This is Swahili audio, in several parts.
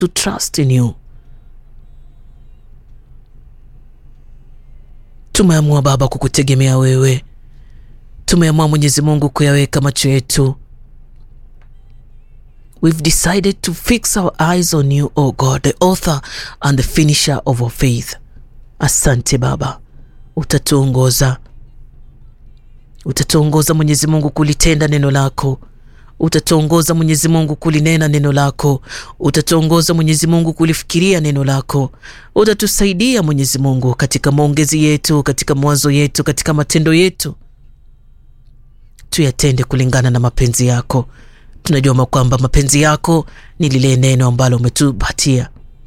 to trust in you. Tumeamua Baba kukutegemea wewe, tumeamua Mwenyezi Mungu kuyaweka macho yetu. We've decided to fix our eyes on you, O God, the author and the finisher of our faith. Asante Baba, utatuongoza utatuongoza Mwenyezi Mungu kulitenda neno lako, utatuongoza Mwenyezi Mungu kulinena neno lako, utatuongoza Mwenyezi Mungu kulifikiria neno lako, utatusaidia Mwenyezi Mungu katika maongezi yetu, katika mawazo yetu, katika matendo yetu, tuyatende kulingana na mapenzi yako. Tunajua kwamba mapenzi yako ni lile neno ambalo umetupatia.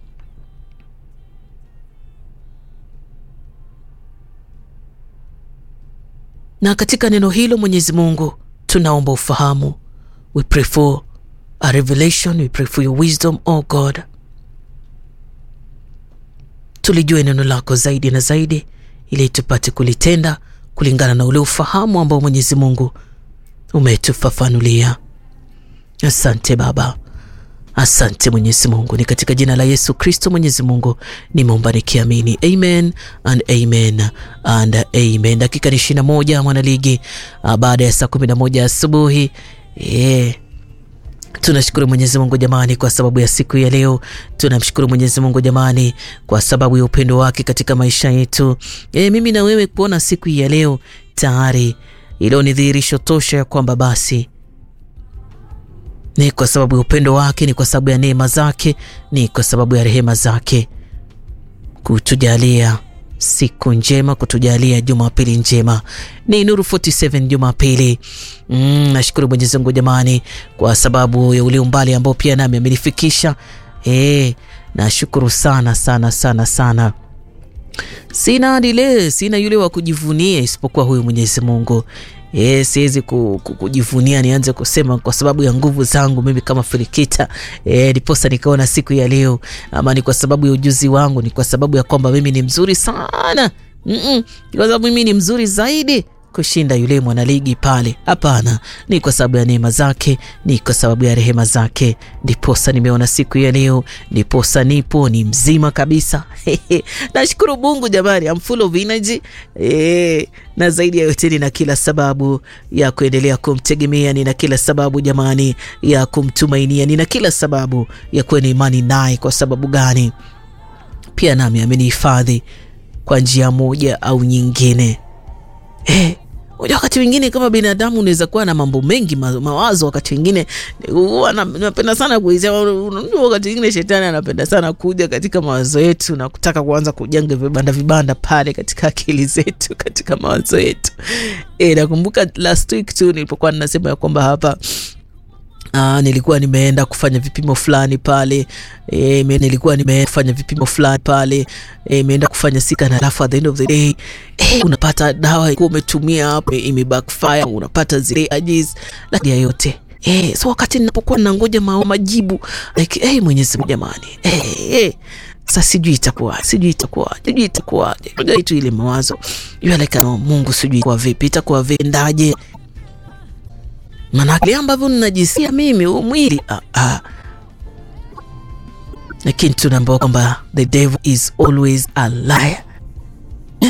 na katika neno hilo Mwenyezi Mungu tunaomba ufahamu. We pray for a revelation, we pray for your wisdom, oh God. Tulijue neno lako zaidi na zaidi, ili tupate kulitenda kulingana na ule ufahamu ambao Mwenyezi Mungu umetufafanulia. Asante Baba, asante Mwenyezi Mungu, ni katika jina la Yesu Kristo Mwenyezi Mungu nimeomba nikiamini, amen and amen and amen. Dakika ni ishirini na moja mwanaligi, baada ya saa kumi na moja asubuhi yeah. Tunashukuru Mwenyezi Mungu jamani, kwa sababu ya siku ya leo. Tunamshukuru Mwenyezi Mungu jamani, kwa sababu ya upendo wake katika maisha yetu. E, mimi na wewe kuona siku ya leo tayari, ilo ni dhihirisho tosha ya kwamba basi ni kwa sababu ya upendo wake, ni kwa sababu ya neema zake, ni kwa sababu ya rehema zake kutujalia siku njema, kutujalia Jumapili njema. Ni Nuru 47 Jumapili. Mm, nashukuru Mwenyezi Mungu jamani, kwa sababu ya ule umbali ambao pia nami amenifikisha. Eh, nashukuru sana sana sana sana. Sina dile, sina yule wa kujivunia isipokuwa huyu Mwenyezi Mungu. E, siwezi kujivunia nianze kusema kwa sababu ya nguvu zangu mimi kama Filikita e, ndiposa nikaona siku ya leo, ama ni kwa sababu ya ujuzi wangu, ni kwa sababu ya kwamba mimi ni mzuri sana mm -mm, kwa sababu mimi ni mzuri zaidi kushinda yule mwanaligi pale. Hapana, ni kwa sababu ya neema zake, ni kwa sababu ya rehema zake, ndiposa nimeona siku ya leo, ndiposa nipo ni mzima kabisa. Nashukuru Mungu jamani, I'm full of energy e, na zaidi ya yote nina kila sababu ya kuendelea kumtegemea, nina kila sababu jamani ya kumtumainia, nina kila sababu ya kuwa na imani naye. Kwa sababu gani? Pia nami amenihifadhi kwa njia moja au nyingine. Eh, wakati mwingine kama binadamu unaweza kuwa na mambo mengi ma, mawazo. Wakati mwingine huwa napenda sana kuisema, unajua, wakati mwingine shetani anapenda sana kuja katika mawazo yetu na kutaka kuanza kujenga vibanda vibanda pale katika akili zetu, katika mawazo yetu. Eh, nakumbuka last week tu nilipokuwa ninasema ya kwamba hapa Aa, nilikuwa nimeenda kufanya vipimo fulani pale e, nilikuwa nimeenda kufanya vipimo fulani pale e, imeenda kufanya sika na alafu at the end of the day e, unapata dawa ilikuwa umetumia hapo ime backfire, unapata zile ajis lakini ya yote e, so wakati ninapokuwa nangoja majibu like hey, Mwenyezi Mungu jamani hey, hey. Sasa sijui itakuwa sijui itakuwa sijui itakuwa tu ile mawazo yule like no, Mungu sijui kwa vipi itakuwa vendaje Manake ambavyo ninajisikia mimi huu mwili ah, ah. Lakini tunaambiwa kwamba the devil is always a liar eh?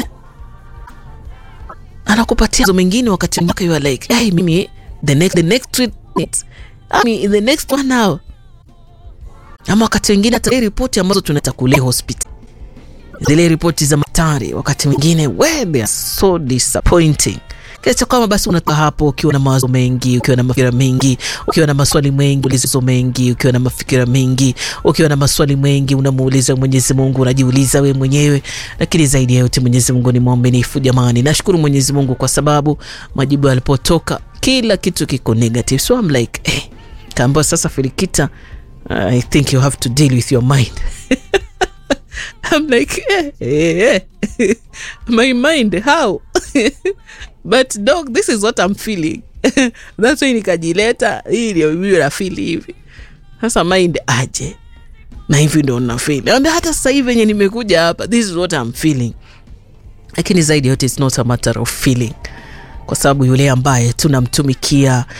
Anakupatia zo mengine wakati mwingine you are like hey, mimi the next the next treatment I mean, the next one hour, ama wakati wengine hata ripoti ambazo tunata kule hospital, zile ripoti za matari wakati mwingine we they are so disappointing kiasi kwamba basi unakaa hapo ukiwa na mawazo mengi, ukiwa na mafikira mengi, ukiwa na maswali mengi, ulizo mengi, ukiwa na mafikira mengi, ukiwa na maswali mengi, unamuuliza Mwenyezi Mungu, unajiuliza we mwenyewe. Lakini zaidi ya yote Mwenyezi Mungu ni mwaminifu jamani. Nashukuru Mwenyezi Mungu kwa sababu majibu yalipotoka kila kitu kiko negative, so I'm like eh, kaambiwa sasa, Filikita, I think you have to deal with your mind I'm like eh, eh, eh. my mind how but dog this is what I'm feeling that's why nikajileta hii ndio mimi nafili hivi sasa mind aje na hivi ndo nafili ambia hata sasa hivi venye nimekuja hapa this is what I'm feeling lakini zaidi yote it's not a matter of feeling kwa sababu yule ambaye tunamtumikia